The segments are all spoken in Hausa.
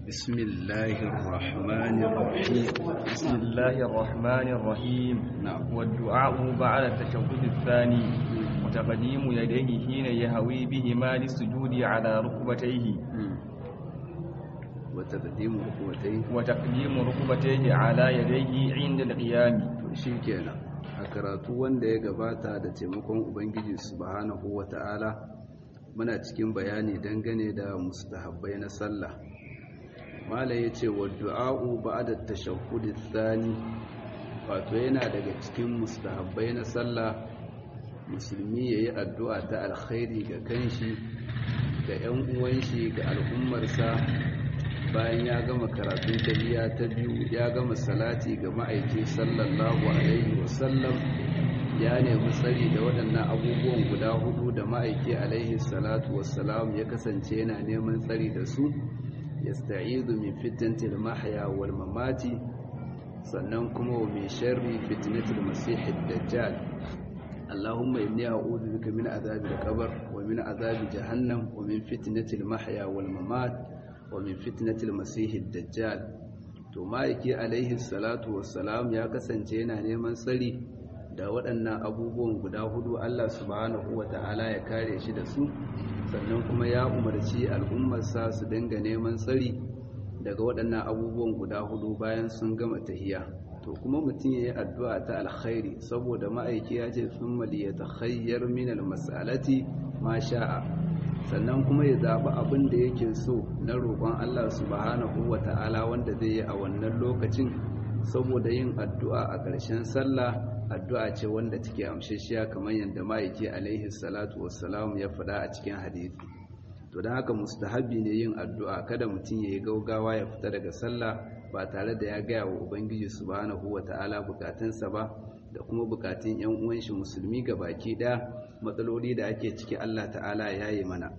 بسم الله الرحمن الرحيم بسم الله الرحمن الرحيم نعم والدعاء بعد التشهد الثاني وتقديم يديه حين يهوي بهما للسجود على ركبتيه وتقديم ركبتين وتقديم ركبتيه على يديه عند القيام shi kenan a karatu wanda ya gabata da taimakon ubangiji subhanahu wata'ala muna cikin bayani dangane da mustahabbai na sallah mala ya ce wa du'a'u ba'da tashahhudi thani wato yana daga cikin mustahabbai na sallah musulmi yayi addu'a ta alkhairi ga kanshi ga 'yan uwan shi ga al'ummarsa bayan ya gama karatun tahiyya ta biyu ya gama salati ga ma'aiki sallallahu alaihi wasallam ya nemi tsari da waɗannan abubuwan guda hudu da ma'aiki alaihi salatu wassalam ya kasance yana neman tsari da su yasta'izu min fitnatil mahya wal mamati sannan kuma wa min sharri fitnatil masihid dajjal اللهم إني أعوذ بك من عذاب القبر ومن عذاب جهنم ومن فتنة المحيا والممات ومن فتنة المسيح الدجال to ma'aiki alaihi salatu wassalam ya kasance yana neman tsari da waɗannan abubuwan guda hudu Allah subhanahu wata'ala ya kare shi da su sannan kuma ya umarci al'ummarsa su dinga neman tsari daga waɗannan abubuwan guda hudu bayan sun gama tahiya to kuma mutum ya yi addu'a ta alkhairi saboda ma'aiki ya ce sun maliyata khayyar min almas'alati ma sha'a sannan kuma ya zaɓi abin da yake so na roƙon Allah subhanahu wa ta'ala wanda zai yi a wannan lokacin saboda yin addu'a a ƙarshen sallah addu'a ce wanda take amshashiya kamar yadda ma'aiki alaihi salatu wassalam ya faɗa a cikin hadisi to don haka mustahabi ne yin addu'a kada mutum ya yi gaugawa ya fita daga sallah ba tare da ya gaya wa ubangiji subhanahu wa ta'ala bukatunsa ba da kuma bukatun yan uwan shi musulmi ga baki ɗaya matsaloli da ake ciki Allah ta'ala ya yi mana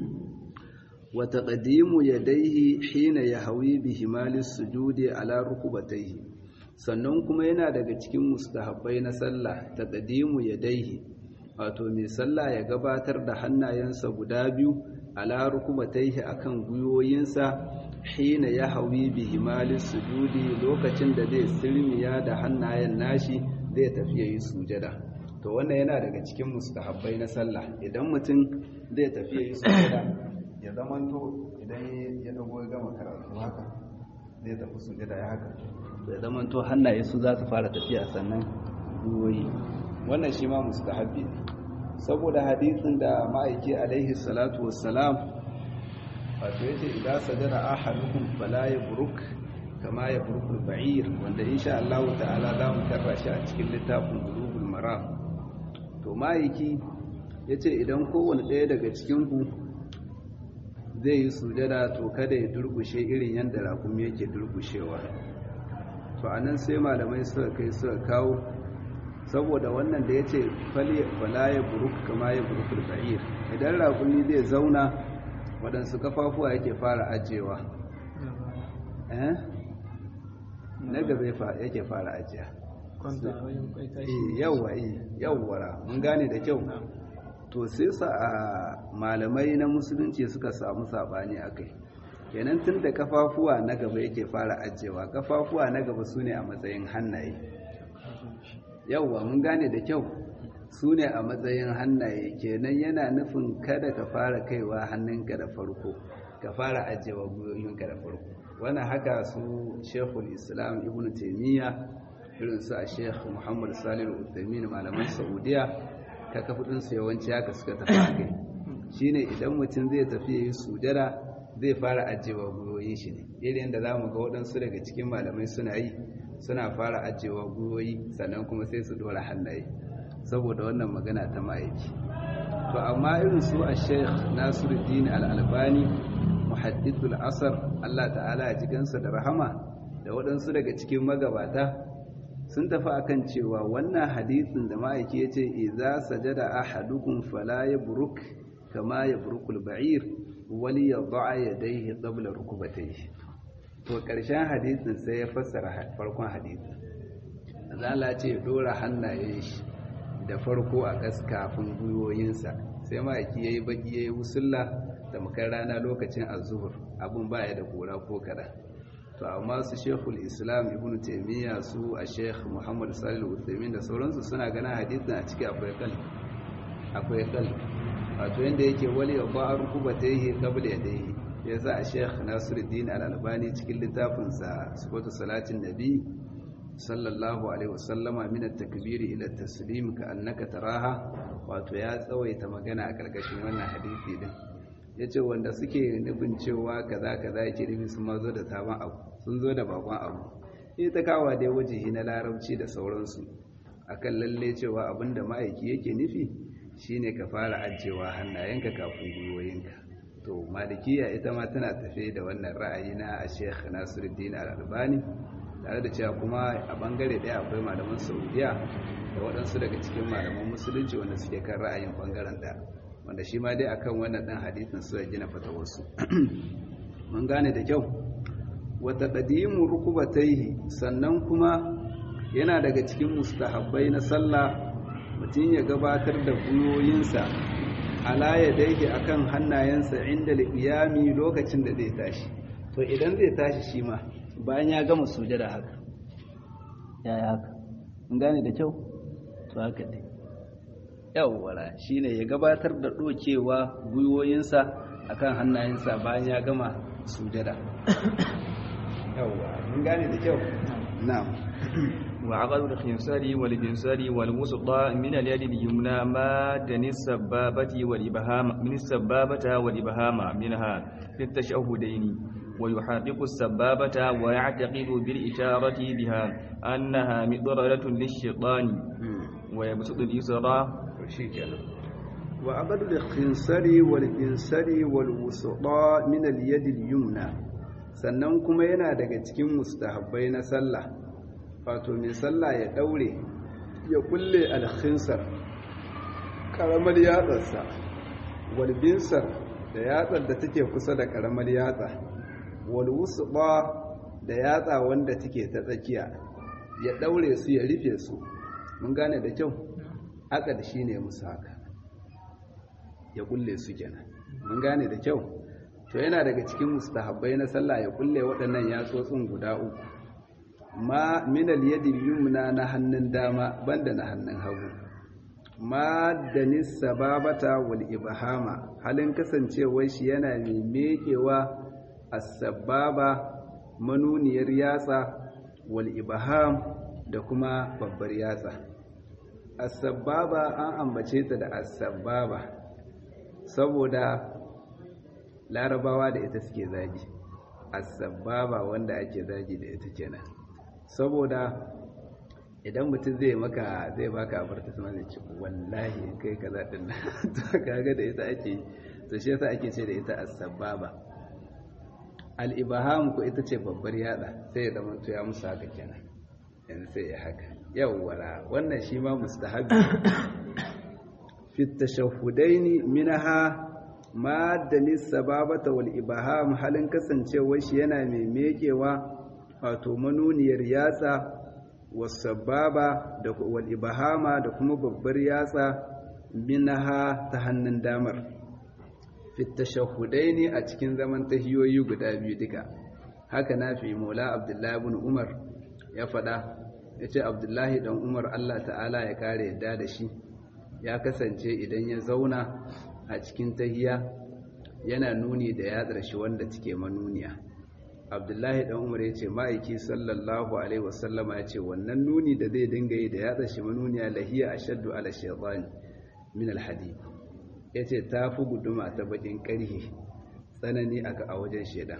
wa taqdimu yadayhi hina yahwi bi himalis sujudi ala rukubatayhi sannan kuma yana daga cikin mustahabbai na sallah taqdimu yadayhi wato mai sallah ya gabatar da hannayensa guda biyu ala rukubatayhi akan guyoyinsa hina yahwi bi himalis sujudi lokacin da zai sirmiya da hannayen nashi zai tafi yayi sujada to wannan yana daga cikin mustahabbai na sallah idan mutum zai tafi yayi sujada ya zamanto idan ya dago ya gama karatu haka zai tafi sujada ya haka ya zamanto hannaye su za su fara tafiya sannan ruwoyi wannan shi ma mustahabbi ne saboda hadisin da ma'aiki alaihi salatu wassalam wato yace idan sajada ahadukum fala yabruk kama yabruk al-ba'ir wanda insha Allah ta'ala za mu karra shi a cikin littafin bulugul maram to ma'aiki yace idan kowanne ɗaya daga cikin ku zai yi sujada to kada ya durkushe irin yadda rakumi yake durkushewa to anan sai malamai suka kai suka kawo saboda wannan da ya ce fala ya buruk kama ya burukul ba'ir idan rakumi zai zauna waɗansu kafafuwa yake fara ajiyewa na gaba yake fara ajiya yawwa yawwara mun gane da kyau to sai sa a malamai na musulunci suka samu sabani a kai kenan tun da kafafuwa na gaba yake fara ajiyewa kafafuwa na gaba su ne a matsayin hannaye yauwa mun gane da kyau su ne a matsayin hannaye kenan yana nufin kada ka fara kaiwa hannunka da farko ka fara ajiyewa gwiwoyinka da farko wannan haka su shekul islam ibn taimiyya irin su a shekh muhammad salih al malaman saudiya ka kafudinsu yawanci haka suka tafi a kai shine idan mutum zai tafi ya yi sujada zai fara ajiyewa gwiwoyin shi ne irin da za mu ga waɗansu daga cikin malamai suna yi suna fara ajiyewa gwiwoyi sannan kuma sai su dora hannaye saboda wannan magana ta ma'aiki to amma irin su a sheikh nasiruddin al'albani muhaddithul asar allah ta'ala a jikansa da rahama da waɗansu daga cikin magabata sun tafi akan cewa wannan hadisin da ma'aiki ya ce iza sajada ahadukum fala yabruk kama yabrukul ba'ir wali yad'a yadayhi qabla rukubatayhi to ƙarshen hadisin sai ya fassara farkon hadisin zala ce dora hannayen shi da farko a ƙas kafin gwiwoyinsa sai ma'aiki ya yi baƙi ya yi wusulla tamkar rana lokacin azuhur abun baya da kura ko kada to amma su shekul islam ibn taimiyya su a sheikh muhammad salih al da sauransu suna ganin hadisin a ciki akwai kal akwai kal wato yanda yake wali ya ba rukuba ta yi kabla ya dai ya sa a sheikh nasiruddin al-albani cikin littafinsa sifatu salatin nabi sallallahu alaihi wasallama min at-takbiri ila at-taslim ka annaka taraha wato ya tsawaita magana a karkashin wannan hadisi din yace wanda suke nufin cewa kaza kaza yake nufi sun mazo da sabon abu sun zo da bakon abu ita kawa dai wajihi na larabci da sauransu akan lalle cewa abinda ma'aiki yake nufi shine ka fara ajewa hannayenka kafin gwiwoyinka to malikiya ita ma tana tafe da wannan ra'ayi na Sheikh Nasiruddin Al-Albani tare da cewa kuma a bangare daya akwai malaman Saudiya da waɗansu daga cikin malaman musulunci wanda suke kan ra'ayin bangaren da wanda shi ma dai akan wannan dan hadisin su gina fatawarsu mun gane da kyau wata qadimu rukubataihi sannan kuma yana daga cikin mustahabbai na sallah mutum ya gabatar da buyoyinsa ala ya daike akan hannayensa inda liqiyami lokacin da zai tashi to idan zai tashi shi ma bayan ya gama sujada haka yaya haka in gane da kyau to haka dai yawwala shine ya gabatar da dokewa gwiwoyinsa akan hannayensa bayan ya gama sujada yawwa mun gane da kyau na'am وعقد الخنصر والجنصر والوسطى من اليد اليمنى مادا السبابة والإبهام من السبابة والإبهام منها في التشهدين ويحرك السبابة ويعتقد بالإشارة بها أنها مضررة للشيطان ويبسط اليسرى وعقد الخنصر والجنصر والوسطى من اليد اليمنى sannan kuma yana daga cikin mustahabbai na sallah wato mai sallah ya daure ya kulle alkhinsar karamar yatsarsa walbinsar da yatsar da take kusa da karamar yatsa walwusba da yatsa wanda take ta tsakiya ya daure su ya rufe su mun gane da kyau akad shine musu haka ya kulle su kenan mun gane da kyau to yana daga cikin mustahabbai na sallah ya kulle waɗannan yatsotsin guda uku ma minal yadi yumna na hannun dama banda na hannun hagu ma da nisababata wal ibhama halin kasancewar shi yana mai mekewa as-sababa manuniyar yatsa wal ibham da kuma babbar yatsa as-sababa an ambace ta da as-sababa saboda larabawa da ita suke zagi as-sababa wanda ake zagi da ita kenan saboda idan mutum zai maka zai baka abarta sama zai ce wallahi kai kaza din to kaga da ita ake to shi yasa ake ce da ita as-sababa al-ibham ko ita ce babbar yada sai ya zama to ya musu haka kenan yanzu sai ya haka yawwara wannan shi ma mustahabi fi tashahhudaini minha madani sababata wal ibham halin kasancewar shi yana mai mekewa wato manuniyar yatsa wasababa da wal ibhama da kuma babbar yatsa minha ta hannun damar fi tashahhudaini a cikin zaman tahiyoyi guda biyu duka haka na fi maula abdullahi ibn umar ya fada yace abdullahi dan umar Allah ta'ala ya kare yadda da shi ya kasance idan ya zauna a cikin tahiya yana nuni da yatsar shi wanda take manuniya abdullahi dan umar ya ce ma'aiki sallallahu alaihi wasallama ya ce wannan nuni da zai dinga yi da yatsar shi manuniya lahiya ashaddu ala shaytan min alhadid ya ce ta fi guduma ta bakin karhi tsanani aka a wajen shedan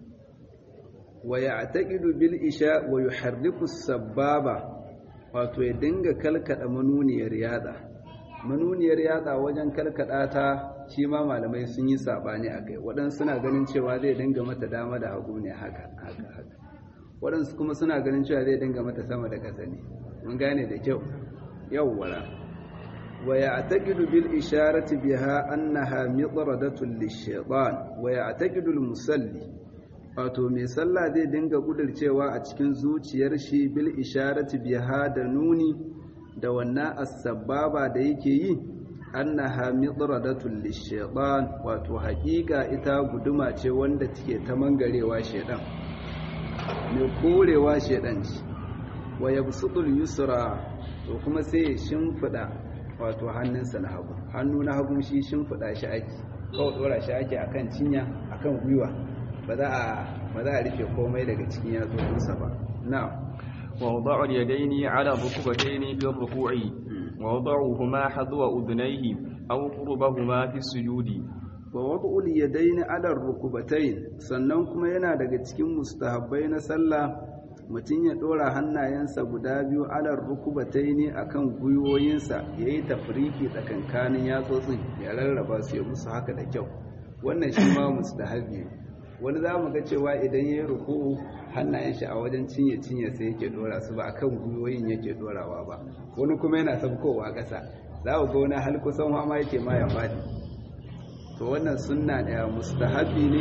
wa ya'taqidu bil isha wa yuharriku sababa wato ya dinga kalkada manuniyar yatsa manuniyar yatsa wajen kalkada ta shi ma malamai sun yi sabani a kai waɗansu suna ganin cewa zai dinga mata dama da hagu ne haka haka haka waɗansu kuma suna ganin cewa zai dinga mata sama da ƙasa ne mun gane da kyau yawwara wa ya'taqidu bil isharati biha annaha mitradatun lish-shaytan wa ya'taqidu al-musalli wato mai sallah zai dinga kudurcewa a cikin zuciyar shi bil isharati biha da nuni da wannan as-sababa da yake yi annaha midradatul lishaytan wato haƙiƙa ita guduma ce wanda take ta mangarewa shedan mai korewa shedan ce wa yabsutul yusra to kuma sai ya shimfida wato hannunsa na hagu hannu na hagu shi shimfida shi ake kawai dora shi ake akan cinya akan gwiwa ba za a ba za a rufe komai daga cikin yatsunsa ba na'am ووضع اليدين على الركبتين في الركوع ووضعهما حذو أذنيه أو قربهما في السجود ووضع اليدين على الركبتين sannan kuma yana daga cikin mustahabbai na sallah mutum ya dora hannayensa guda biyu alar rukubataini akan gwiwoyinsa yayi tafriki tsakankanin yatsotsin ya rarraba su ya musu haka da kyau wannan shi ma mustahabi wani za mu ga cewa idan ya yi ruku'u hannayen shi a wajen cinye cinye sai yake dora su ba a kan gwiwoyin yake dorawa ba wani kuma yana sabkowa ƙasa za ku ga wani hal kusan ma yake ma ya faɗi to wannan sunna ɗaya mustahabi ne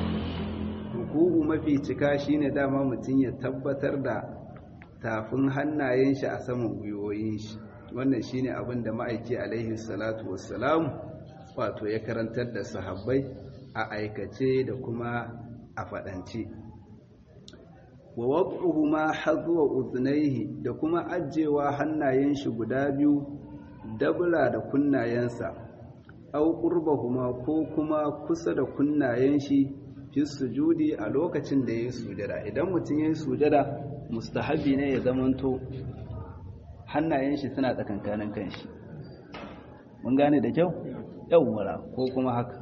ruku'u mafi cika shine dama mutum ya tabbatar da tafin hannayen shi a saman gwiwoyin shi wannan shine abin da ma'aiki alaihi salatu wassalam wato ya karantar da sahabbai a aikace da kuma a faɗance wa wad'uhu ma hadwa udhnayhi da kuma ajjewa hannayen shi guda biyu dabla da kunnayensa aw qurbahuma ko kuma kusa da kunnayen shi fi sujudi a lokacin da yayi sujada idan mutum yayi sujada mustahabi ne ya zamanto hannayen shi suna tsakankanin kanshi mun gane da kyau yawwara ko kuma haka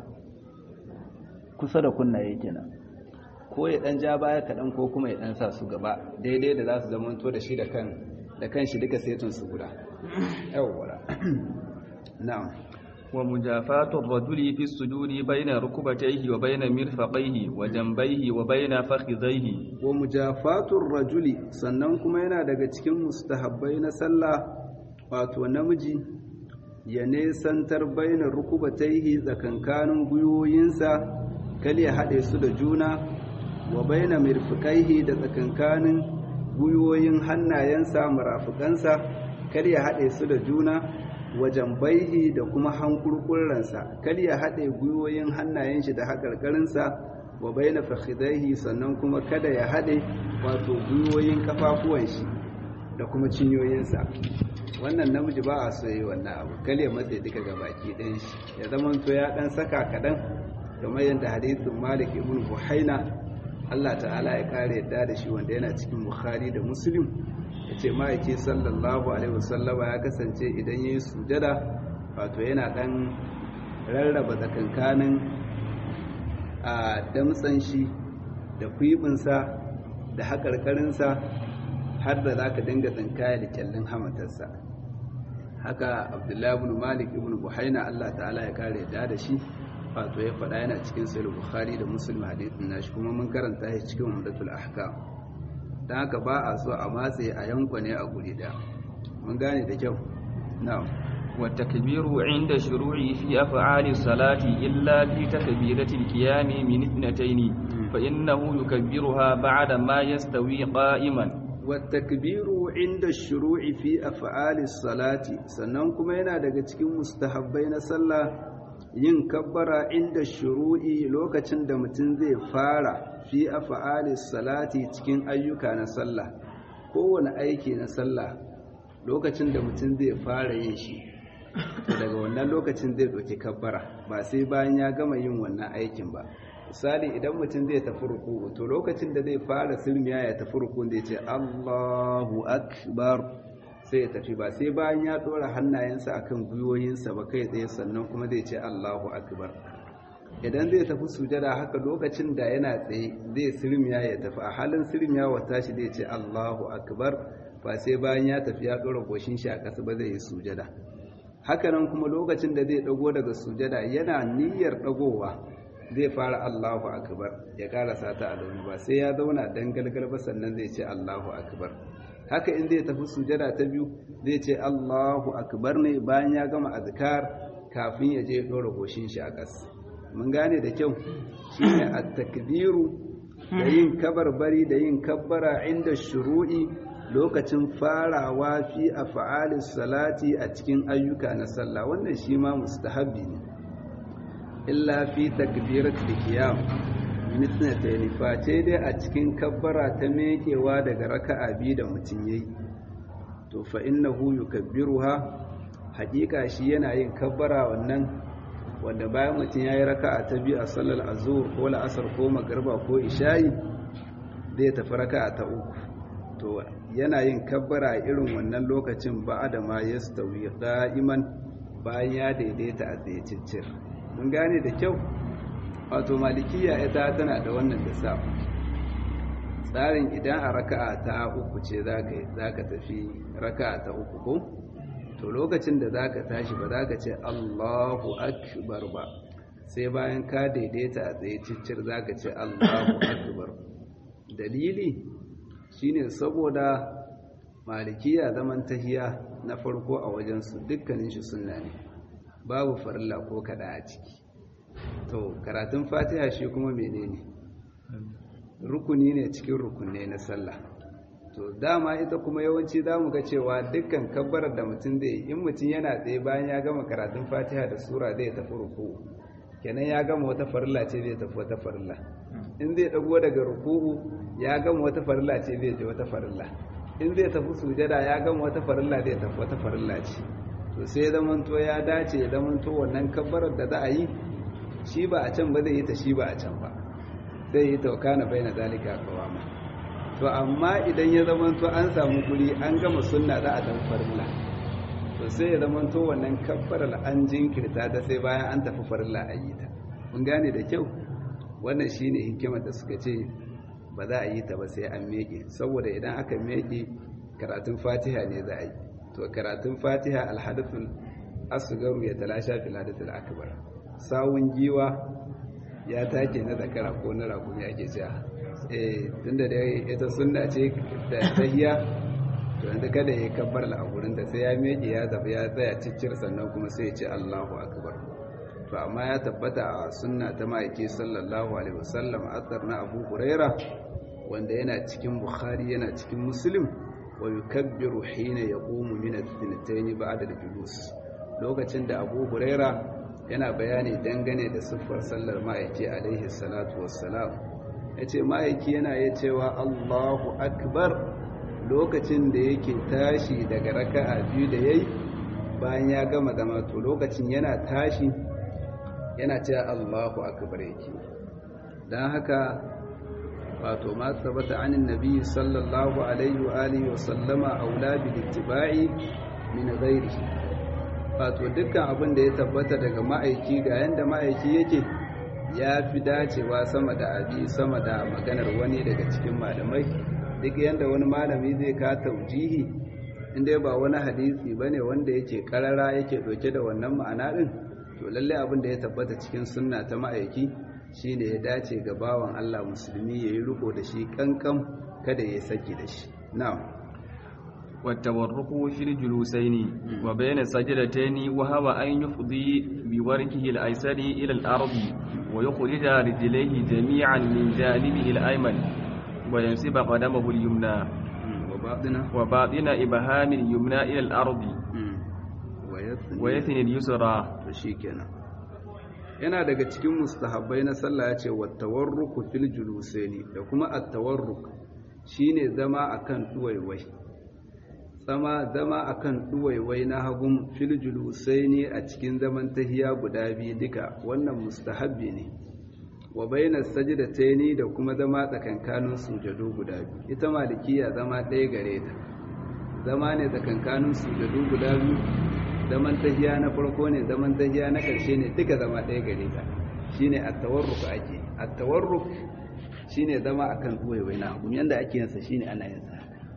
kusa da kunnaye kenan ko ya dan ja baya kaɗan ko kuma ya dan sa su gaba daidai da za su zamanto da shi da kan da kan shi duka setun su guda yawwara na'am wa mujafatu ar-rajuli fi as-sujudi bayna rukbatayhi wa bayna mirfaqayhi wa janbayhi wa bayna fakhidhayhi wa mujafatu ar-rajuli sannan kuma yana daga cikin mustahabbai na sallah wato namiji ya nesantar bayna rukubatayhi tsakankanin gwiwoyinsa kal ya haɗe su da juna wa baina mirfiqaihi da tsakankanin guyoyin hannayensa murafukansa kar ya haɗe su da juna wajen baihi da kuma hankurkurransa kar ya haɗe guyoyin hannayen shi da haƙarƙarinsa wa baina fakhidaihi sannan kuma kada ya haɗe wato guyoyin kafafuwan shi da kuma cinyoyinsa wannan namiji ba a so yi wannan abu kar ya matse duka gabaki ɗayan shi ya zama to ya ɗan saka kaɗan kamar yadda hadisin malik ibn buhaina Allah ta'ala ya kare yadda da shi wanda yana cikin bukhari da muslim ya ce ma'aiki sallallahu alaihi wasallama ya kasance idan ya yi sujada wato yana dan rarraba tsakankanin a damtsan shi da kwibinsa da haƙarƙarinsa har da za ka dinga tsinkaya da kyallin hamatarsa haka abdullahi ibn malik ibn buhaina Allah ta'ala ya kare yadda da shi wato ya faɗa yana cikin sahih bukhari da muslim hadithin nashi kuma mun karanta shi cikin umdatul ahkam dan haka ba a so a matse a yanko ne a guri da mun gane da kyau na'am wa takbiru inda shuru'i fi af'ali salati illa fi takbirati al-qiyam min ithnatayn fa innahu yukabbiruha ba'da ma yastawi qa'iman wa takbiru inda shuru'i fi af'ali salati sannan kuma yana daga cikin mustahabbai na sallah yin kabbara inda shuru'i lokacin da mutum zai fara fi af'ali salati cikin ayyuka na sallah kowane aiki na sallah lokacin da mutum zai fara yin shi daga wannan lokacin zai ɗauki kabbara ba sai bayan ya gama yin wannan aikin ba misali idan mutum zai tafi ruku to lokacin da zai fara sirmiya ya tafi ruku zai ce Allahu akbar sai ya tafi ba sai bayan ya dora hannayensa akan gwiwoyinsa ba kai tsaye sannan kuma zai ce Allahu akbar idan zai tafi sujada haka lokacin da yana tsaye zai sirmiya ya tafi a halin sirmiya wata shi zai ce Allahu akbar ba sai bayan ya tafi ya dora goshin shi a ƙasa ba zai yi sujada hakanan kuma lokacin da zai dago daga sujada yana niyyar dagowa zai fara Allahu akbar ya karasa ta a zaune ba sai ya zauna dan galgal ba sannan zai ce Allahu akbar haka in zai tafi sujada ta biyu zai ce Allahu akbar ne bayan ya gama azkar kafin ya je ya dora goshin shi a ƙasa mun gane da kyau shine at-takbiru da yin kabarbari da yin kabbara inda shuru'i lokacin farawa fi af'alis salati a cikin ayyuka na sallah wannan shi ma mustahabbi ne illa fi takbiratul qiyam mithnatayn face dai a cikin kabbara ta mekewa daga raka'a biyu da mutum yayi to fa innahu yukabbiruha haƙiƙa shi yana yin kabbara wannan wanda bayan mutum yayi raka'a ta biyu a sallar azhur ko la'asar ko magriba ko isha'i zai tafi raka'a ta uku to yana yin kabbara irin wannan lokacin ba da ma yastawi qa'iman bayan ya daidaita a tsaye ciccir mun gane da kyau wato malikiya ita tana da wannan lissafi tsarin idan a raka'a ta uku ce za ka tafi raka'a ta uku ko to lokacin da za ka tashi ba za ka ce allahu akbar ba sai bayan ka daidaita a tsaye ciccir za ka ce allahu akbar dalili shine saboda malikiya zaman tahiya na farko a wajensu dukkanin shi sunna ne babu farilla ko kada a ciki to karatun fatiha shi kuma menene rukuni ne cikin rukunne na sallah to dama ita kuma yawanci za mu ga cewa dukkan kabbarar da mutum zai in mutum yana tsaye bayan ya gama karatun fatiha da sura zai tafi ruku kenan ya gama wata farilla ce zai tafi wata farilla in zai dago daga ruku'u ya gama wata farilla ce zai je wata farilla in zai tafi sujada ya gama wata farilla zai tafi wata farilla ce to sai zamanto ya dace zamanto wannan kabbarar da za a yi shi ba a can ba zai yi ta shi ba a can ba zai yi taukana bai na zalika kawama to amma idan ya zamanto an samu guri an gama sunna za a tafi farilla to sai ya zamanto wannan kabbarar an jinkirta ta sai bayan an tafi farilla a yi ta mun gane da kyau wannan shine hikimar da suka ce ba za a yi ta ba sai an meke saboda idan aka meke karatun fatiha ne za a yi to karatun fatiha alhadathul asgaru ya talasha fil hadathul akbar sawun giwa ya take na zakara ko na rakumi ake cewa eh tunda da ita sunna ce da tahiya to yanzu kada ya kabbar la a gurin da sai ya meke ya zabi ya tsaya ciccir sannan kuma sai ya ce Allahu akbar to amma ya tabbata a sunna ta ma'aiki sallallahu alaihi wasallam athar na Abu Huraira wanda yana cikin Bukhari yana cikin Muslim wa yukabbiru hina yaqumu min ath-thnatayn ba'da al-julus lokacin da Abu Huraira yana bayani dangane da siffar sallar ma'aiki alaihi salatu wassalam yace ma'aiki yana ya cewa Allahu akbar lokacin da yake tashi daga raka'a biyu da yayi bayan ya gama zama to lokacin yana tashi yana cewa Allahu akbar yake dan haka wato ma tabbata anin nabi sallallahu alaihi wa alihi wa sallama aula bil ittiba'i min ghairihi wato dukkan abin da ya tabbata daga ma'aiki ga yanda ma'aiki yake ya fi dacewa sama da abi sama da maganar wani daga cikin malamai duk yanda wani malami zai ka taujihi inda ba wani hadisi bane wanda yake karara yake doke da wannan ma'ana din to lalle abin da ya tabbata cikin sunna ta ma'aiki shine ya dace ga bawan Allah musulmi yayi riko da shi kankan kada ya saki da shi na'am والتورك في الجلوسين وبين السجدتين وهو أن يفضي بوركه الأيسر إلى الأرض ويخرج رجليه جميعا من جانبه الأيمن وينسب قدمه اليمنى وباطن وباطن إبهام اليمنى إلى الأرض ويثني اليسرى shikenan yana daga cikin mustahabbai na sallah ya ce wattawarruku fil julusaini da kuma at-tawarruk shine zama akan duwaiwai zama zama akan duwaiwai na hagun fil julusaini a cikin zaman tahiya guda biyu duka wannan mustahabbi ne wa bainas sajdataini da kuma zama tsakankanin sujadu guda biyu ita malikiya zama ɗaya gare ta zama ne tsakankanin sujadu guda biyu zaman tahiya na farko ne zaman tahiya na ƙarshe ne duka zama ɗaya gare ta shine at-tawarruk ake at-tawarruk shine zama akan duwaiwai na hagun yanda ake yin sa shine ana yin sa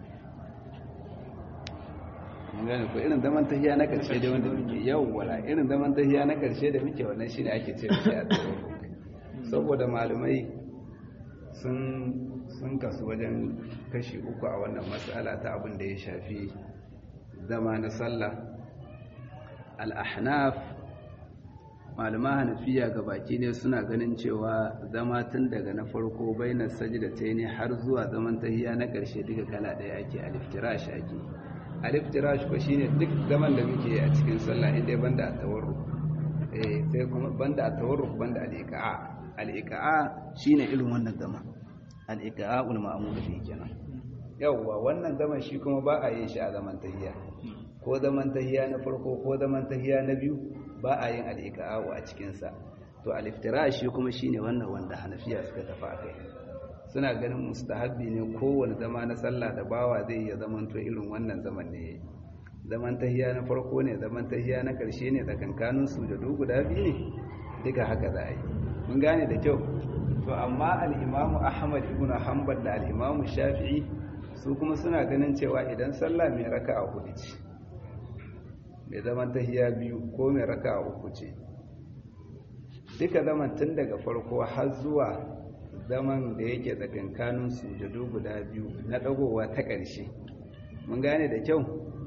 mun gane ko irin zaman tahiya na karshe da wanda muke yau wala irin zaman tahiya na karshe da muke wannan shine ake ce shi a saboda malamai sun sun kasu wajen kashi uku a wannan mas'ala ta abin da ya shafi zama na sallah al-ahnaf malama hanafiya ga baki ne suna ganin cewa zama tun daga na farko bainar sajida ta ne har zuwa zaman tahiya na ƙarshe duka kala ɗaya ake aliftirash ake aliftirash ko shine duk zaman da muke a cikin sallah inda banda a tawarru eh sai kuma banda a tawarru banda al-iqa'a al-iqa'a shine irin wannan zama al-iqa'a ul ma'mul fi kenan yawwa wannan zaman shi kuma ba a yin shi a zaman tahiya ko zaman tahiya na farko ko zaman tahiya na biyu ba a yin al'iƙa'awo a cikinsa to aliftira shi kuma shi ne wannan wanda hanafiya suka tafi a kai suna ganin mustahabbi ne kowane zama na sallah da bawa zai iya zamanto irin wannan zaman ne zaman tahiya na farko ne zaman tahiya na ƙarshe ne tsakankanin su da guda biyu ne duka haka za a yi mun gane da kyau to amma al'imamu ahmad ibn hanbal da al'imamu shafi'i su kuma suna ganin cewa idan sallah mai raka a hudu ce mai zaman tahiya biyu ko mai raka a uku ce duka zaman tun daga farko har zuwa zaman da yake tsakankanin sujadu guda biyu na dagowa ta ƙarshe mun gane da kyau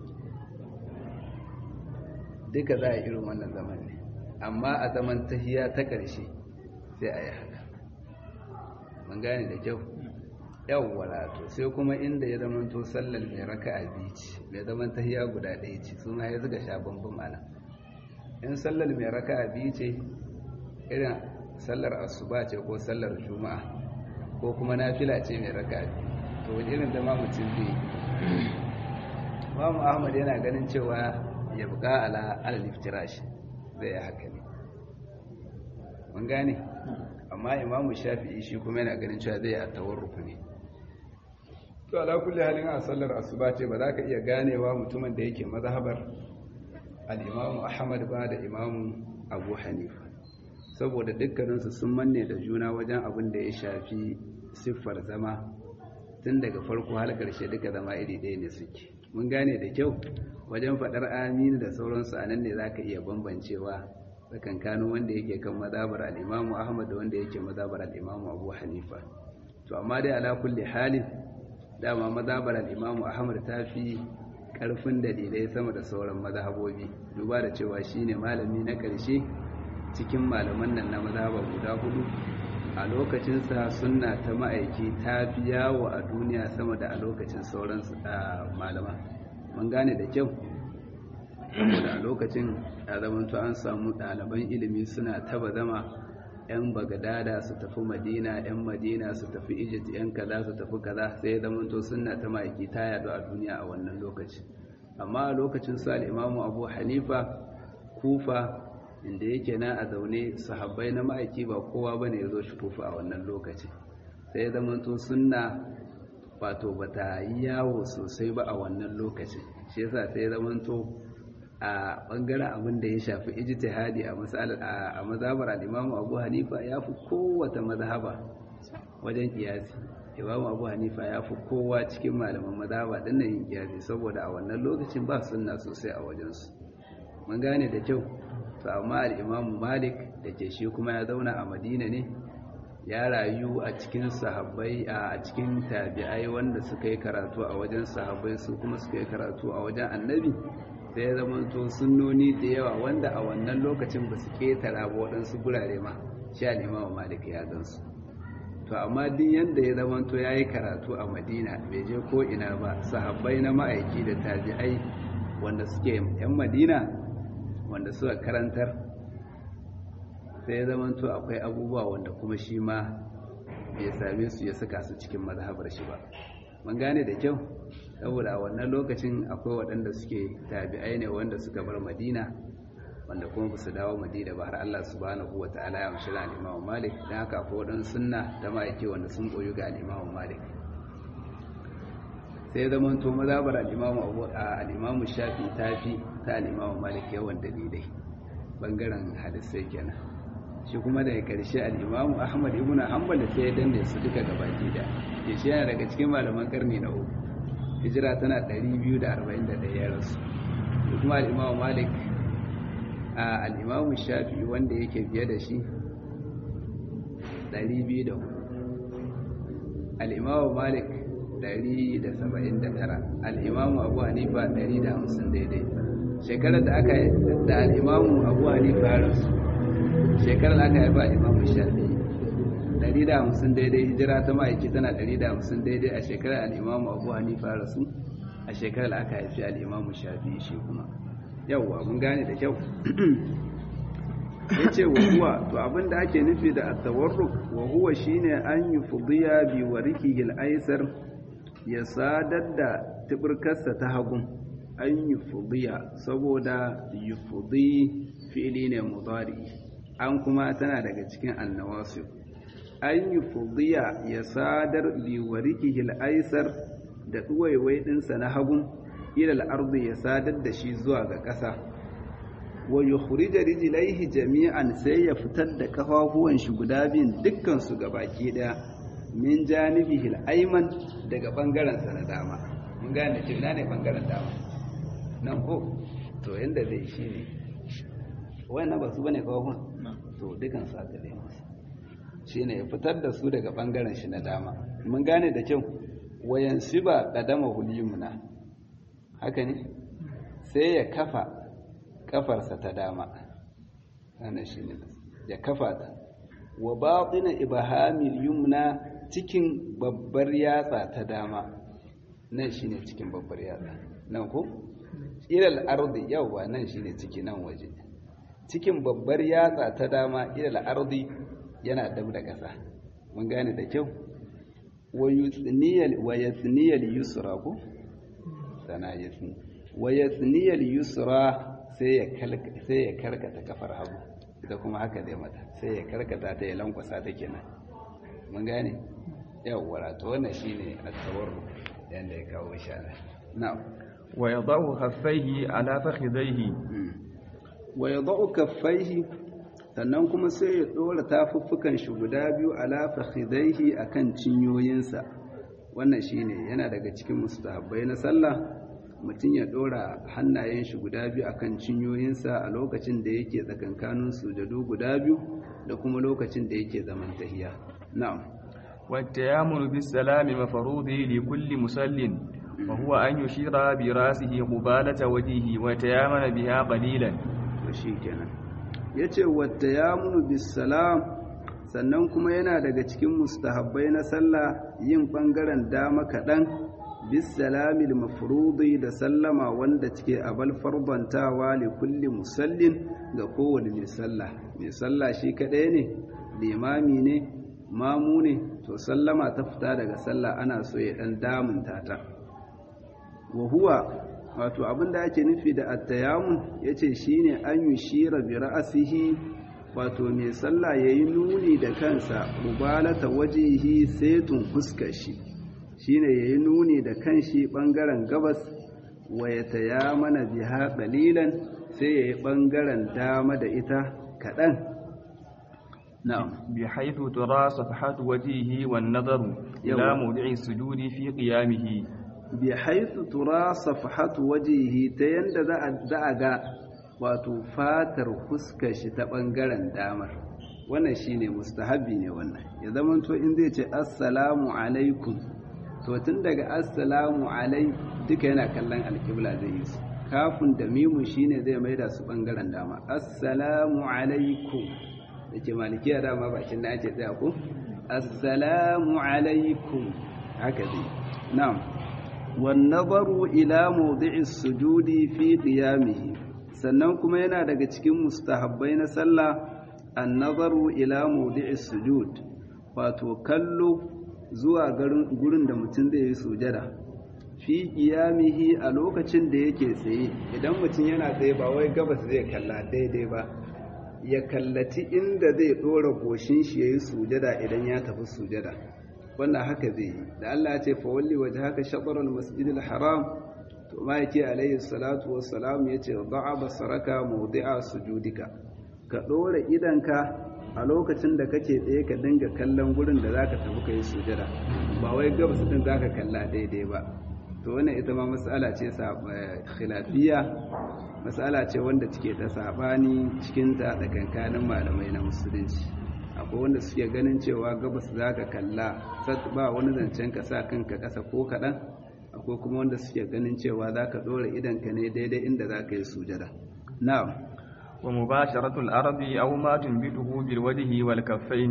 duka za a irin wannan zaman ne amma a zaman tahiya ta ƙarshe sai a yi haka mun gane da kyau yawwala to sai kuma inda ya zama to sallar mai raka a bici mai zaman tahiya guda ɗaya ce su ma ya zuga sha bambam ana in sallar mai raka a bici irin sallar asuba ce ko sallar juma'a ko kuma nafila ce mai raka a to wani irin zama mutum zai Mamu Ahmad yana ganin cewa ya buka ala al-iftirash zai yi haka ne mun gane amma imamu shafi'i shi kuma yana ganin cewa zai yi a tawarruku ne to ala kulli halin a sallar asuba ce ba za ka iya ganewa mutumin da yake mazhabar al-imamu ahmad ba da imamu abu hanifa saboda dukkaninsu sun manne da juna wajen abin da ya shafi siffar zama tun daga farko har ƙarshe duka zama iri ɗaya ne suke mun gane da kyau wajen faɗar aminu da sauransu a nan ne za ka iya bambancewa tsakankanin wanda yake kan mazabar al'imamu ahmad da wanda yake mazabar al'imamu abu hanifa to amma dai ala kulli halin dama mazabar al'imamu ahmad ta fi ƙarfin dalilai sama da sauran mazhabobi duba da cewa shine malami na ƙarshe cikin malaman nan na mazhaba guda hudu a lokacinsa sunna ta ma'aiki ta fi yawo a duniya sama da a lokacin sauran malama mun gane da kyau saboda a lokacin ya zamanto an samu ɗaliban ilimi suna taba zama 'yan bagadada su tafi madina 'yan madina su tafi egypt 'yan kaza su tafi kaza sai ya zamanto suna ta ma'aiki ta yadu a duniya a wannan lokaci amma a lokacin su al'imamu abu hanifa kufa inda yake na a zaune sahabbai na ma'aiki ba kowa ba ne ya zo shi kufa a wannan lokaci sai ya zamanto suna wato ba ta yi yawo sosai ba a wannan lokaci shi yasa sai ya zamanto a bangaren abin da ya shafi ijtihadi a masalar a mazhabar al-Imam Abu Hanifa ya fi kowace mazhaba wajen kiyasi Imam Abu Hanifa ya fi kowa cikin malaman mazhaba din nan yin kiyasi saboda a wannan lokacin ba sunna sosai a wajen su mun gane da kyau to amma al-Imam Malik da ke shi kuma ya zauna a Madina ne ya rayu a cikin sahabbai a cikin tabi'ai wanda suka yi karatu a wajen sahabbai su kuma suka yi karatu a wajen annabi sai ya zamanto sunnoni da yawa wanda a wannan lokacin ba su ketara ba waɗansu gurare ma sha limawa malik ya gansu to amma duk yadda ya zamanto ya yi karatu a madina bai je ko ina ba sahabbai na ma'aiki da tabi'ai wanda suke yan madina wanda suka karantar sai ya zamanto akwai abubuwa wanda kuma shi ma bai same su ya saka su cikin mazhabar shi ba mun gane da kyau saboda a wannan lokacin akwai waɗanda suke tabi'ai ne wanda suka bar madina wanda kuma ba su dawo madina ba har Allah subhanahu wa ta'ala ya amshi al-Imam Malik dan haka akwai waɗansu sunna ta ma'aike wanda sun koyu ga al-Imam Malik sai ya zama to mazhabar al-Imam Abu al-Imam Shafi tafi ta al-Imam Malik yawan dalilai bangaren hadisai kenan shi kuma daga ƙarshe al-Imam Ahmad ibn Hanbal sai ya danne su duka gabaki da shi yana daga cikin malaman karni na uku hijira tana 241 ya rasu da kuma al'imamu malik a al'imamu shafi wanda yake biye da shi 204 al'imamu malik 179 al'imamu abu hanifa 150 daidai shekarar da aka da al'imamu abu hanifa ya rasu shekarar aka haifa imamu shafi'i 150 daidai hijira ta ma'aiki tana 150 daidai a shekarar al'imamu abu hanifa rasu a shekarar aka haifi al'imamu shafi'i shi kuma yauwa mun gane da kyau ya ce wa huwa to abinda ake nufi da attawarruk wa huwa shine an yi fudiya bi wariki aisar ya sadar da tubirkarsa ta hagun an yi fudiya saboda yi fudi fi'ili ne mudari an kuma tana daga cikin annawasu an yi fudiya ya sadar bi wariki aisar da ɗuwaiwai ɗinsa na hagun ilal ardi ya sadar da shi zuwa ga ƙasa wa yukhrija rijlaihi jami'an sai ya fitar da kafafuwan shi guda biyun dukkan su baki daya min janibihi al-ayman daga bangaren sa na dama mun gane cewa ne bangaren dama nan ko to yanda zai shi ne wannan ba su bane kafafun to dukkan su aka dai masa shine ya fitar da su daga bangaren shi na dama mun gane da kyau wayan siba qadama hulimuna haka ne sai ya kafa kafarsa ta dama wannan shine ya kafa ta wa batina ibhamil yumna cikin babbar yatsa ta dama nan shine cikin babbar yatsa nan ko ilal ardi yawa nan shine ciki nan waje cikin babbar yatsa ta dama ilal ardi yana dab da ƙasa mun gane da kyau wa yuthniyal wa yathniyal yusra ko sana yathni wa yathniyal yusra sai ya karkata kafar hagu ita kuma haka zai mata sai ya karkata ta ya lankwasa ta kenan mun gane yawwa to wannan shine at-tawarru yanda ya kawo shi ana na'am wa yadau khaffaihi ala fakhidaihi wa yadau kaffaihi sannan kuma sai ya dora tafuffukan shi guda biyu ala fakhidaihi akan cinyoyinsa wannan shine yana daga cikin mustahabbai na sallah mutum ya ɗora hannayen shi guda biyu akan cinyoyinsa a lokacin da yake tsakankanin sujadu guda biyu da kuma lokacin da yake zaman tahiya na'am والتيامن بالسلام مفروض لكل مسل وهو أن يشير براسه قبالة وجهه ويتيامن بها قليلا وشيكنا yace wattayamunu bisalam sannan kuma yana daga cikin mustahabbai na sallah yin bangaren dama kaɗan bisalamil mafrudi da sallama wanda cike abal farbantawa li kulli musallin ga kowane mai sallah mai sallah shi kadai ne limami ne mamu ne to sallama ta fita daga sallah ana so ya dan damunta ta wa huwa wato abinda ake nufi da at-tayammum yace shine an yushira bi ra'sihi wato mai sallah yayi nuni da kansa mubalata wajihi saitun fuskar shi shine yayi nuni da kanshi bangaren gabas wa yatayamana biha qalilan sai yayi bangaren dama da ita kadan na'am بحيث ترى صفحة وجهه والنظر إلى موضع السجود في قيامه بحيث ترى صفحة وجهه تيند za a ga wato fatar fuskar shi ta bangaren damar wannan shine mustahabi ne wannan ya zamanto in zai ce assalamu alaikum to tun daga assalamu alai duka yana kallon alkibla zai yi su kafin da mimu shine zai maida su bangaren dama assalamu alaikum da ke malikiya dama bakin da ake tsaya ko assalamu alaikum haka zai na'am wan nazaru ila mawdi'is sujudi fi qiyamihi sannan kuma yana daga cikin mustahabbai na sallah an nazaru ila mawdi'is sujud wato kallo zuwa gurin da mutum zai yi sujada fi qiyamihi a lokacin da yake tsaye idan mutum yana tsaye ba wai gabas zai kalla daidai ba ya kallaci inda zai ɗora goshin shi ya yi sujada idan ya tafi sujada wannan haka zai yi da Allah ya ce fawalli waje haka shaɓarar masjidil haram to ma yake alayhi salatu wassalam ya ce ba'a basaraka mawdi'a sujudika ka ɗora idanka a lokacin da kake tsaye ka dinga kallon gurin da zaka tafi ka yi sujada ba wai gabas din zaka kalla daidai ba to wannan ita ma mas'ala ce khilafiyya matsala ce wanda take ta sabani cikinta da kankanin malamai na musulunci akwai wanda suke ganin cewa gabas za ka kalla ba wani zancen ka sa kanka ƙasa ko kaɗan akwai kuma wanda suke ganin cewa za ka ɗora idanka ne daidai inda za ka yi sujada na'am ومباشرة الأرض أو ما تنبته بالوجه والكفين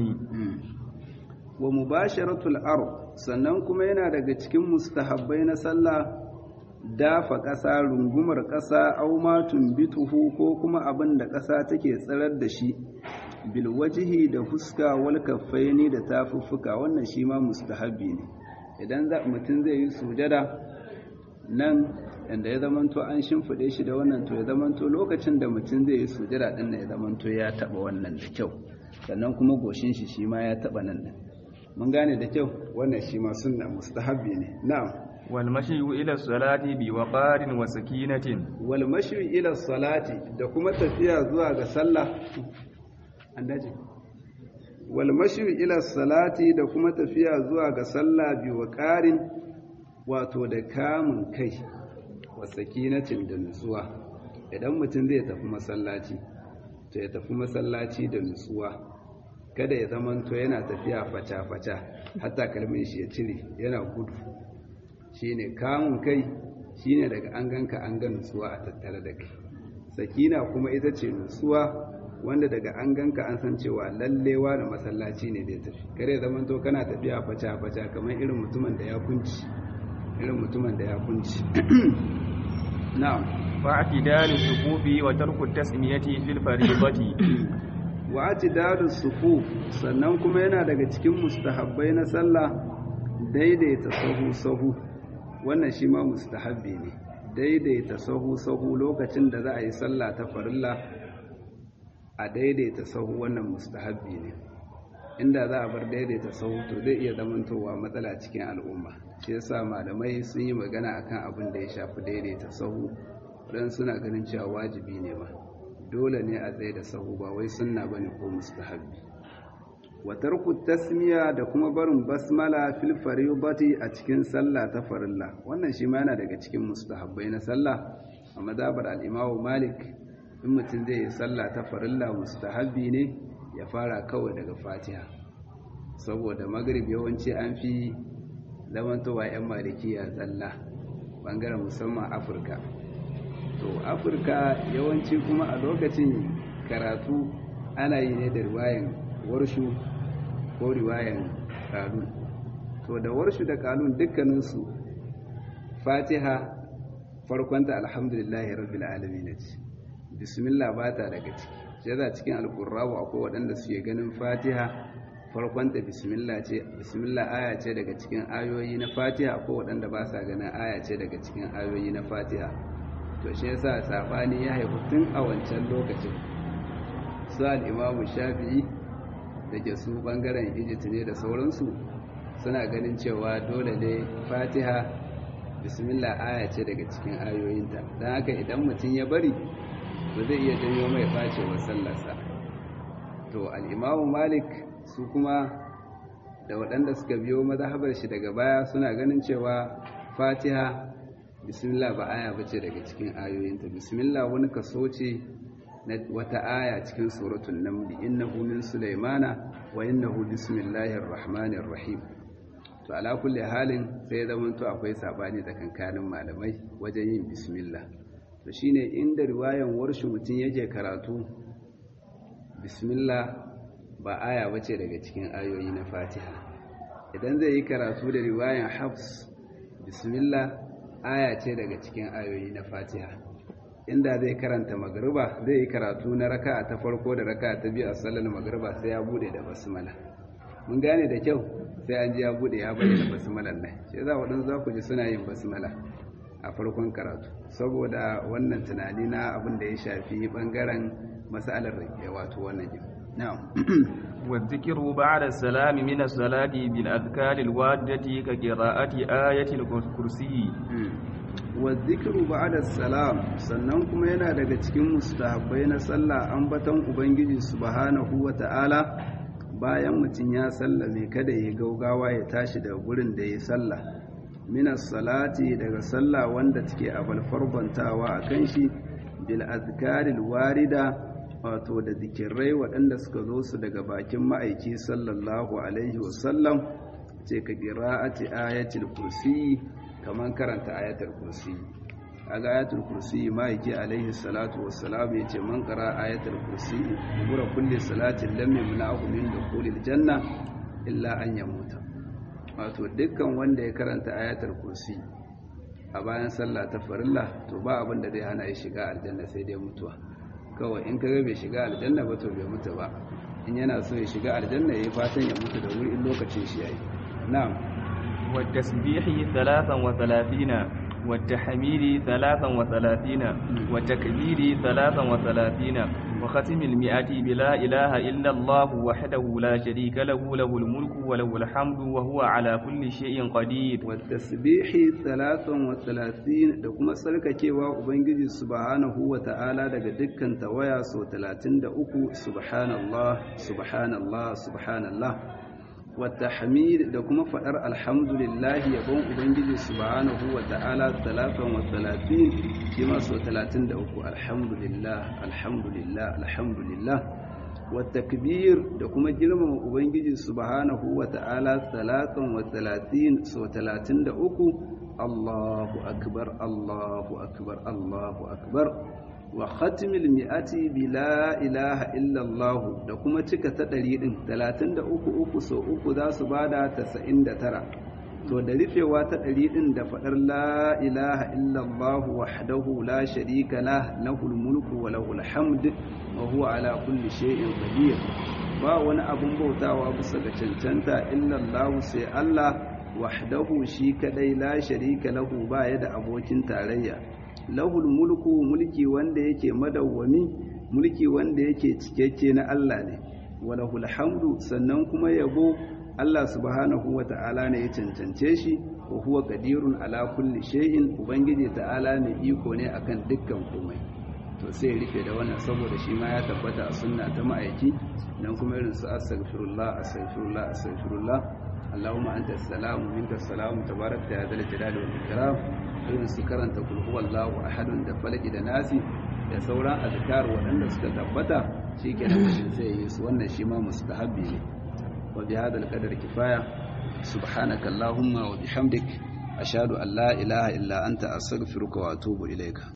wa mubasharatul ard sannan kuma yana daga cikin mustahabbai na sallah dafa ƙasa rungumar ƙasa au ma tumbituhu ko kuma abin da ƙasa take tsirar da shi bil wajhi da fuska wal kaffaini da tafuffuka wannan shi ma mustahabbi ne idan mutum zai yi sujada nan inda ya zamanto an shimfiɗe shi da wannan to ya zamanto lokacin da mutum zai yi sujada ɗin ya zamanto ya taɓa wannan da kyau sannan kuma goshin shi shi ma ya taɓa nan ɗin mun gane da kyau wannan shi ma sunna mustahabbi ne na'am wal mashyu ila salati bi waqarin wa sakinatin wal mashyu ila salati da kuma tafiya zuwa ga sallah an dace wal mashyu ila salati da kuma tafiya zuwa ga sallah bi waqarin wato da kamun kai wa sakinatin da nutsuwa idan mutum zai tafi masallaci to ya tafi masallaci da nutsuwa kada ya zamanto yana tafiya faca-faca hatta kalmin shi ya cire yana gudu shine kamun kai shine daga an ganka an ga nutsuwa a tattare da kai sakina kuma ita ce nutsuwa wanda daga an ganka an san cewa lallewa da masallaci ne da tafi kada ya zamanto kana tafiya faca-faca kamar irin mutumin da ya kunci irin mutumin da ya kunci na'am fa'tidalu sufufi wa tarku tasmiyati fil fariidati wa atidadu sufu sannan kuma yana daga cikin mustahabbai na sallah daidaita sahu sahu wannan shi ma mustahabbi ne daidaita sahu sahu lokacin da za a yi sallah ta farilla a daidaita sahu wannan mustahabbi ne inda za a bar daidaita sahu to zai iya zamantowa matsala cikin al'umma shi yasa malamai sun yi magana akan abin da ya shafi daidaita sahu dan suna ganin cewa wajibi ne ma dole ne a tsaye da sahu ba wai sunna bane ko mustahabbi wa tarku tasmiya da kuma barin basmala fil faridati a cikin sallah ta farilla wannan shi ma yana daga cikin mustahabbai na sallah a madhabar al-Imam Malik in mutum zai yi sallah ta farilla mustahabbi ne ya fara kawai daga Fatiha saboda maghrib yawanci an fi zamantowa yan malikiya zalla bangaren musamman Afirka to afirka yawanci kuma a lokacin karatu ana yi ne da riwayan warshu ko riwayan kalun to da warshu da kalun dukkaninsu fatiha farkonta alhamdulillahi rabbil alamin ce bismillah ba ta daga ciki sai za cikin alqur'ani akwai waɗanda suke ganin fatiha farkonta bismillah ce bismillah aya ce daga cikin ayoyi na fatiha akwai waɗanda ba sa ganin aya ce daga cikin ayoyi na fatiha to shi yasa sabani ya haifu tun a wancan lokacin su al-imamu shafi'i da ke su bangaren egypt ne da sauransu suna ganin cewa dole ne fatiha bismillah aya ce daga cikin ayoyinta don haka idan mutum ya bari ba zai iya janyo mai bacewar sallarsa to al-imamu malik su kuma da waɗanda suka biyo mazhabar shi daga baya suna ganin cewa fatiha bismillah ba aya bace daga cikin ayoyinta bismillah wani kaso ce na wata aya cikin suratul naml innahu min sulaimana wa innahu bismillahir rahmanir rahim to ala kulli halin sai zaman to akwai sabani tsakankanin malamai wajen yin bismillah to shine inda riwayan warshi mutun yake karatu bismillah ba aya bace daga cikin ayoyi na fatiha idan zai yi karatu da riwayan hafs bismillah aya ce daga cikin ayoyi na fatiha inda zai karanta magriba zai yi karatu na raka'a ta farko da raka'a ta biyu a sallar magriba sai ya bude da basmala mun gane da kyau sai an ji ya bude ya bayyana basmalan nan sai za waɗansu za ku ji suna yin basmala a farkon karatu saboda wannan tunani na abin da ya shafi bangaren masalar wato wannan jin na'am والذكر بعد السلام من الصلاة بالأذكار الواردة كقراءة آية الكرسي والذكر بعد السلام sannan kuma yana daga cikin mustahabbai na sallah ambaton ubangiji subhanahu wata'ala bayan mutum ya sallame kada ya gaugawa ya tashi daga gurin da ya sallah minas salati daga sallah wanda take a balfarbantawa a kan shi bil azkaril warida wato da zikirai waɗanda suka zo su daga bakin ma'aiki sallallahu alaihi wasallam ce ka ƙira'ati ayatul kursi kamar karanta ayatul kursi a ga ayatul kursi ma'aiki alaihi salatu wassalam ya ce man qara ayatul kursi gura kulli salatin lam yamna'hu min dukhulil janna illa an yamuta wato dukkan wanda ya karanta ayatul kursi a bayan sallah ta farilla to ba abin da zai hana ya shiga aljanna sai dai mutuwa kawai in kaga bai shiga aljanna ba to bai mutu ba in yana so ya shiga aljanna yayi fatan ya mutu da wuri in lokacin shi yayi na'am والتسبيح ثلاثا وثلاثين والتحميد ثلاثا وثلاثين والتكبير ثلاثا وثلاثين وختم المئة بلا إله إلا الله وحده لا شريك له له الملك وله الحمد وهو على كل شيء قدير والتسبيح ثلاثا وثلاثين لكم سلك كيوا وبنجي سبحانه وتعالى daga dukkan tawaya so 33 subhanallah subhanallah subhanallah والتحميد da kuma fadar alhamdulillah yabon ubangiji subhanahu wa ta'ala 33 kima so 33 alhamdulillah alhamdulillah alhamdulillah والتكبير da kuma girmama ubangiji subhanahu wa ta'ala 33 so 33 Allahu akbar Allahu akbar Allahu akbar wa khatimil mi'ati bi la ilaha illa Allah da kuma cika ta ɗari ɗin talatin da uku uku so uku za su bada tasa'in da tara to da rufewa ta ɗari ɗin da faɗar la ilaha illa Allah wahdahu la sharika lah lahul mulku wa lahul hamd wa huwa ala kulli shay'in qadir ba wani abun bautawa bisa ga cancanta illa Allah sai Allah wahdahu shi kadai la sharika lahu ba ya da abokin tarayya lahul mulku mulki wanda yake madawwami mulki wanda yake cikakke na Allah ne walahul hamdu sannan kuma yabo Allah subhanahu wata'ala ne ya cancance shi wa huwa qadirun ala kulli shay'in ubangiji ta'ala ne iko ne akan dukkan komai to sai ya rufe da wannan saboda shi ma ya tabbata a sunna ta ma'aiki dan kuma irin su astaghfirullah astaghfirullah astaghfirullah اللهم أنت السلام ومنك السلام تبارك يا ذا الجلال والإكرام irin su karanta kul huwallahu ahadun da falaki da nasi da sauran azkar waɗanda suka tabbata shikenan mutum sai yi su wannan shi ma mustahabbi ne wa bi hadal qadar kifaya subhanaka allahumma wa bihamdik ashhadu an la ilaha illa anta astaghfiruka wa atubu ilayka